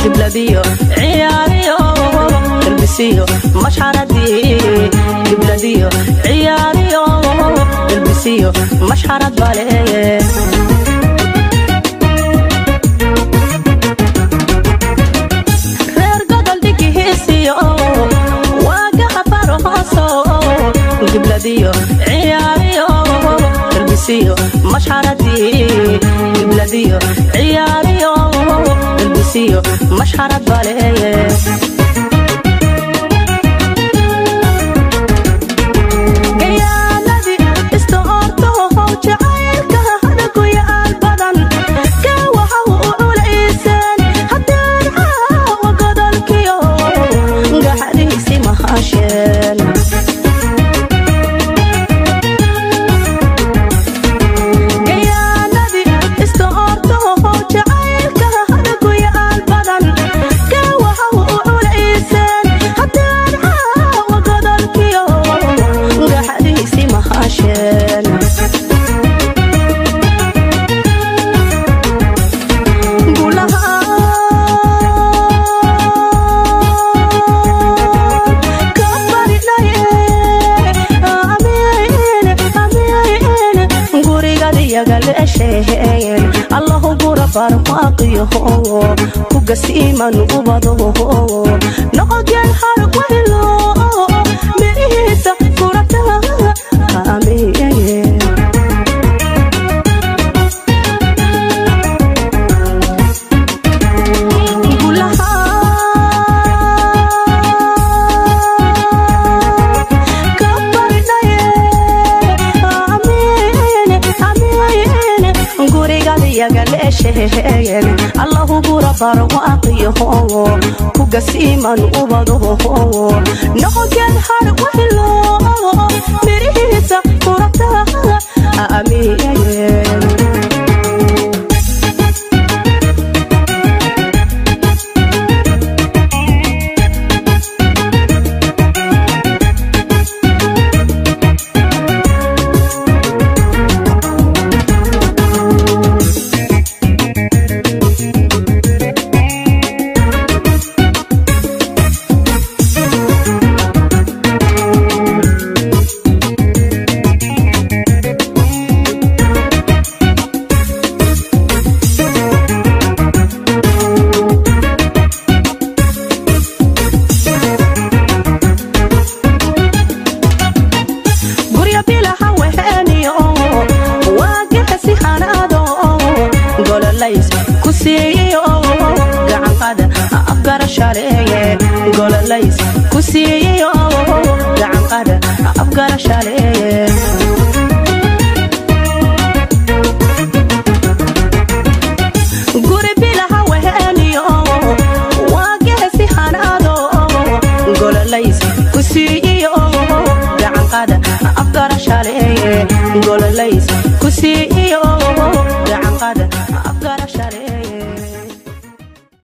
gibladiyo ciyaariyo galbisiyo mashxaradii gibladiyo ciyaariyo galbisiyo mashxarad baleeye reer gobol dhigihiisiyo waagaha farhooso gibladiyo ciyaariyo galbisiyo mashxaradii gibladiyo ciyaariyo galbisiyo mashxarad baleeye gayaaladii istoortohow jacaylka hadaguyaal badan ka waxa u culayseen haddaan caawa godolkiyo gaxadiisi mahasheen gayaaladii istoortohow jacaylka hadaguyaal badan ka waxa u culayseen haddaan caawa godolkiyo gaxadiisi mahasheen allahu gura barwaaqiyaho kugasiiman ubado noqogeen harwaylo mirihiisa kurata amiye allahu gura barwaaqiyaho kugasiiman ubadaho noqogeen harwaylo mirihiisa kurata amiye gurya bilaha weheniyo waagahasi hanaado gololays ku siiyo gacanqada afgarashaleeye gololays ku siiyo gacanqada afgarashaleeye guri bilaha weheniyo waagahasi hanaado gololays ku siiyo gacanqada afgarashaleeye gololays ku siiyo